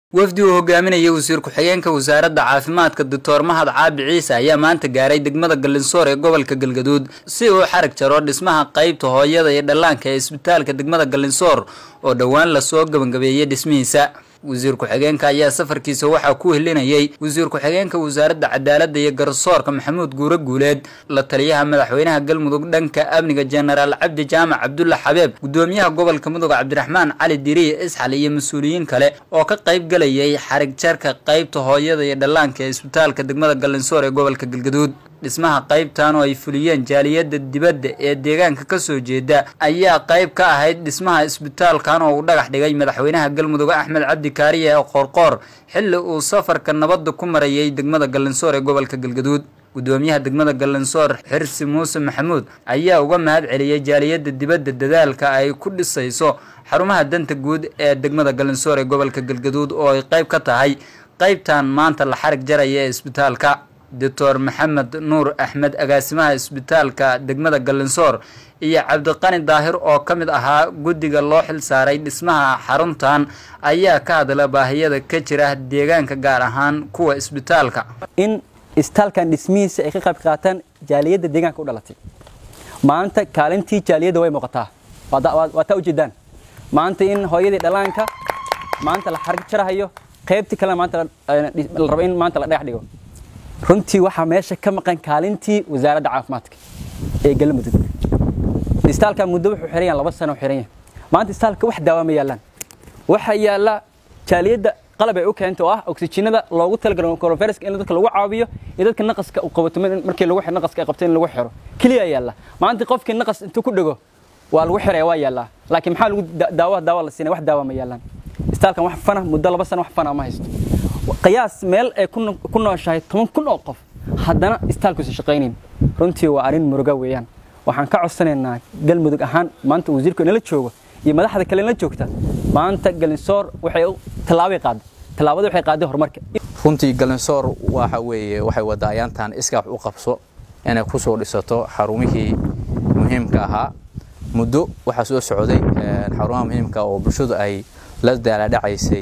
wafdi uu hogaaminayay wasiir ku-xigeenka wasaaradda caafimaadka doctor mahad caabi ciise ayaa maanta gaaray degmada galinsoor ee gobolka galgaduud si uu xarag jaro dhismaha qeybta hooyada iyo dhallaanka ee isbitaalka degmada galinsoor oo dhowaan lasoo gabagabeeyey dhismihiisa wasiir ku-xigeenka ayaa safarkiisa waxaa ku helinayay wasiir ku-xigeenka wasaaradda cadaaladda iyo garsoorka maxamuud guure guuleed la taliyaha madaxweynaha galmudug dhanka amniga jenaraal cabdi jaamac cabdulla xabeeb gudoomiyaha gobolka mudug cabdiraxmaan cali diriye isxal iyo mas-uuliyiin kale oo ka qayb galayay xarig jarka qeybta hooyada iyo dhallaanka ee isbitaalka degmada galinsoor ee gobolka galgaduud dhismaha qaybtan oo ay fuliyeen jaaliyadda dibadda ee deegaanka kasoo jeeda ayaa qayb ka ahayd dhismaha isbitaalkan oo uu dhagax dhigay madaxweynaha galmudug axmed cabdi kaariye ee qoorqoor xilli uu safarka nabadda ku marayay degmada galinsoor ee gobolka galgaduud gudoomiyaha degmada galinsoor xirsi muuse maxamuud ayaa uga mahad celiyey jaaliyadda dibadda dadaalka ay ku dhisayso xarumaha danta guud ee degmada galinsoor ee gobolka galgaduud oo ay qayb ka tahay qaybtan maanta la xarig jaraya ee isbitaalka doctor maxamed nuur axmed agaasimaha isbitaalka degmada galinsoor iyo cabdiqani daahir oo ka mid ahaa guddiga loo xil saaray dhismaha xaruntan ayaa ka hadla baahiyada ka jira deegaanka gaar ahaan kuwa isbitaalka in isbitaalkan dhismihiisa ay ka qayb qaataan jaaliyadda deegaanka u dhalatay maanta kaalintii jaaliyadda way muuqataa waa taa ujeedaan maanta in hooyadii dhallaanka maanta la xarig jarahayo qaybtii kalena maanta la rabo in maanta la dhagax dhigo runtii waxaa meesha ka maqan kaalintii wasaaradda caafimaadka ee galmudug isbitaalka muddo wuxuu xiran yahay laba sano xiran yahay maanta isbitaalka wax daawa ma yaalaan waxaa yaala jaaliyadda qalab ay u keento oo ah oksijiinada loogu talagalo coronaviruska in dadka lagu caawiyo iyo dadka naqaska uu qabato markii lagu xiro naqaska ay qabto in lagu xiro keliya yaala maanta qofkii naqas intuu ku dhego waa lagu xiraya waa yaalaa laakiin maxaa lagu daawa daawa la siinaya wax daawa ma yaalaan isbitaalkan wax fana muddo laba sano wax fana ma haysto qiyaas meel ay ku nooshahay toban kun oo qof haddana isbitaalkuusan shaqaynayn runtii waa arrin muruga weeyaan waxaan ka codsanaynaa galmudug ahaan maanta wasiirku inala joogo iyo madaxda kale inala joogta maanta galinsoor waxay tallaabay qaaday tallaabada waxay qaaday horumarka runtii galinsoor waxa weeye waxay wadaa ayaantan iskaax u qabso inay ku soo dhisato xarumihii muhiimka ahaa muddo waxaa soo socday xarumaha muhiimka oo bulshadu ay la daaladhacaysay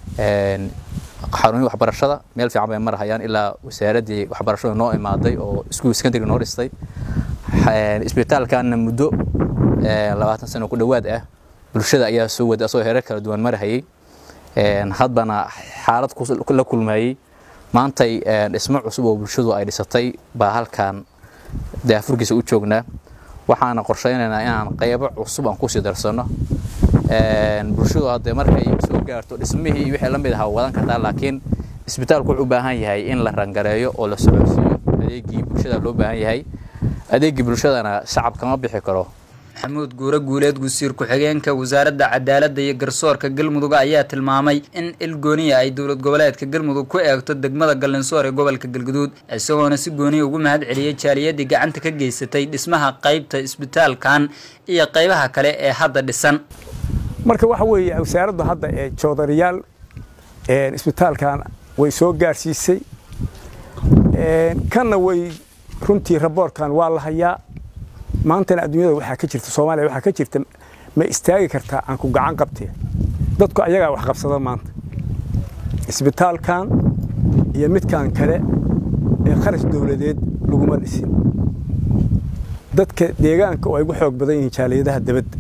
xarumihii waxbarashada meel fiican bay marahayaan ilaa wasaaraddii waxbarashada noo imaaday oo iskuul secondary noo dhistay isbitaalkanna muddo labaatan sano ku dhowaad ah bulshada ayaa soo waday asagoo heerar kala duwan marahayay hadbana xaalad la kulmayey maantay dhismo cusub oo bulshadu ay dhisatay baa halkan daafurkiisa u joognaa waxaana qorshaynaynaa inaan qaybo cusub aan kusii darsano bulshadu hadde markay soo gaarto dhismihii wixii la mid ahaa wadan kartaa laakiin isbitaalku wuxuu u baahan yahay in la rangareeyo oo la socodsiiyo adeegii bulshada loo baahan yahay adeegii bulshadana shacab kama bixi karo maxamuud guure guuleed wasiir ku-xigeenka wasaaradda cadaaladda iyo garsoorka galmudug ayaa tilmaamay in ilgooniya ay dowlad goboleedka galmudug ku eegto degmada galinsoor ee gobolka galgaduud isagoona si gooniya ugu mahad celiyey jaaliyadii gacanta ka geysatay dhismaha qaybta isbitaalkan iyo qaybaha kale ee hadda dhisan marka waxa weeye wasaaraddu hadda ee joodariyaal isbitaalkan way soo gaarsiisay kanna way runtii raboorkan waa la hayaa maantana adduunyada waxaa ka jirta soomaaliya waxaa ka jirta ma istaagi kartaa aan ku gacan qabtee dadku ayagaa wax qabsada maanta isbitaalkan iyo midkan kale ee kharash dowladeed laguma dhisin dadka deegaanka oo ay gu xoog badan yihiin jaaliyadaha dabadda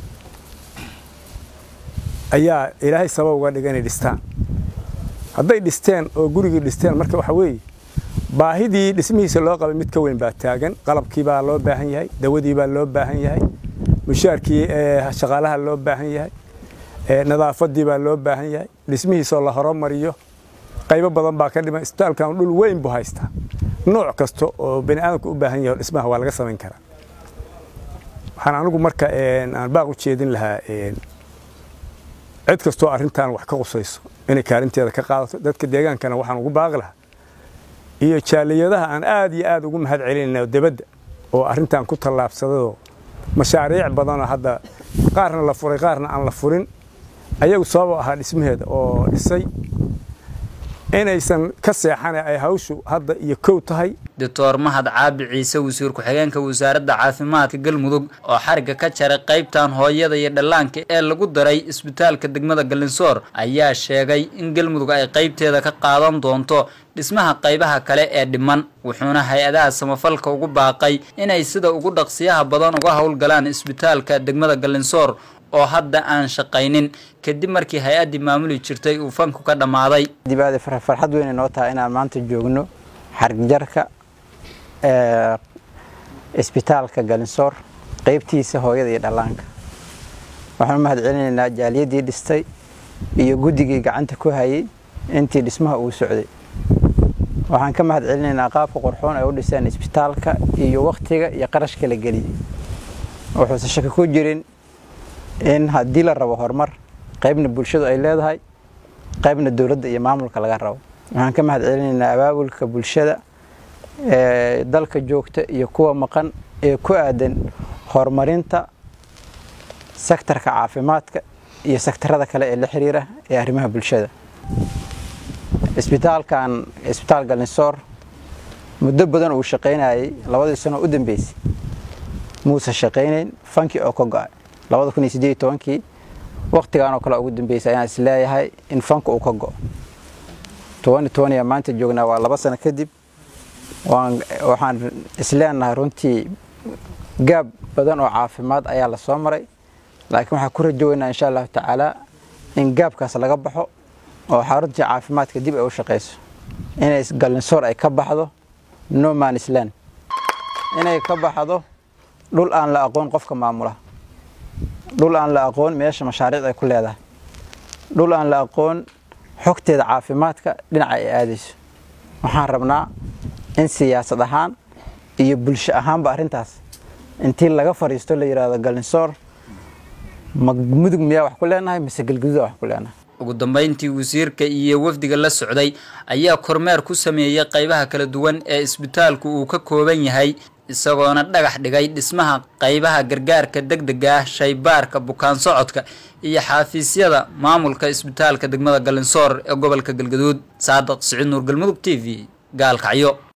ayaa ilaahay sabab uga dhiga inay dhistaan hadday dhisteen oo gurigii dhisteen marka waxa weeye baahidii dhismihiisa loo qabay mid ka weyn baa taagan qalabkii baa loo baahan yahay dawadii baa loo baahan yahay mushaarkii shaqaalaha loo baahan yahay nadaafadii baa loo baahan yahay dhismihiisoo la horumariyo qaybo badan baa ka dhiman isbitaalkan dhul weyn buu haystaa nooc kasta oo bani aadamku u baahan yahay dhismaha waa laga samayn karaa waxaan anigu marka aan baaq u jeedin lahaa cid kastoo arrintan wax ka qusayso inay kaalinteeda ka qaadato dadka deegaankana waxaan ugu baaqi lahaa iyo jaaliyadaha aan aad iyo aad ugu mahad celinayna debadda oo arrintan ku tallaabsadayoo mashaariic badanoo hadda qaarna la furay qaarna aan la furin ayagu sabab ahaa dhismaheeda oo dhisay inaysan ka seexane ay hawshu hadda iyo kow tahay doctor mahad caabi ciise wasiir ku-xigeenka wasaaradda caafimaadka galmudug oo xarigga ka jaray qaybtan hooyada iyo dhallaanka ee lagu daray isbitaalka degmada galinsoor ayaa sheegay in galmudug ay qaybteeda ka qaadan doonto dhismaha qaybaha kale ee dhiman wuxuuna hay-adaha samafalka ugu baaqay inay sida ugu dhaqsiyaha badan uga howlgalaan isbitaalka degmada galinsoor oo hadda aan shaqaynin kadib markii hay-addii maamuli jirtay uu fanku ka dhammaaday dibaade farxad weyn noo tahay inaan maanta joogno xarigjarka isbitaalka galinsoor qeybtiisa hooyada iyo dhallaanka waxaan u mahad celinaynaa jaaliyadii dhistay iyo guddigii gacanta ku hayay intii dhismaha uu socday waxaan ka mahad celinaynaa qaabka qorxoon ay u dhiseen isbitaalka iyo wakhtiga iyo qarashka la geliyey wuxuusan shaka ku jirin in haddii la rabo horumar qaybna bulshadu ay leedahay qaybna dowladda iyo maamulka laga rabo waxaan ka mahad celinaynaa abaabulka bulshada ee dalka joogta iyo kuwa maqan ee ku aadan horumarinta sektarka caafimaadka iyo sektarada kale ee la xiriira ee arrimaha bulshada isbitaalkan isbitaal galinsoor muddo badan uu shaqaynayay labadii sano u dambeysay muusa shaqaynayn fankii oo ka go-ay labada kun iyo siddeed iyo tobankii waktigan oo kale ugu dambeysay ayaan isleeyahay in fanka uu ka go tobani tobaniya maanta joognaa waa laba sano kadib waxaan isleenahay runtii gaab badan oo caafimaad ayaa la soo maray laakiin waxaan ku rajoweynaa insha allahu tacaala in gaabkaas laga baxo oo xaruntii caafimaadka dib ay u shaqayso inay galinsoor ay ka baxdo noman island inay ka baxdo dhul aan la aqoon qofka maamula dhul aan la aqoon meesha mashaariic ay ku leedahay dhul aan la aqoon xogteeda caafimaadka dhinaca ay aadayso waxaan rabnaa in siyaasad ahaan iyo bulsho ahaanba arrintaas intii laga fadhiisto la yidhaahdo galinsoor ma mudug miyaa wax ku leenahay mise galgududa wax ku leenahay ugu dambeyntii wasiirka iyo wafdiga la socday ayaa kormeer ku sameeyey qaybaha kala duwan ee isbitaalku uu ka kooban yahay isagoona dhagax dhigay dhismaha qaybaha gargaarka degdega ah shaybaarka bukaan socodka iyo xaafiisyada maamulka isbitaalka degmada galinsoor ee gobolka galgaduud saadaq siciid nuur galmudug t v gaalkacyo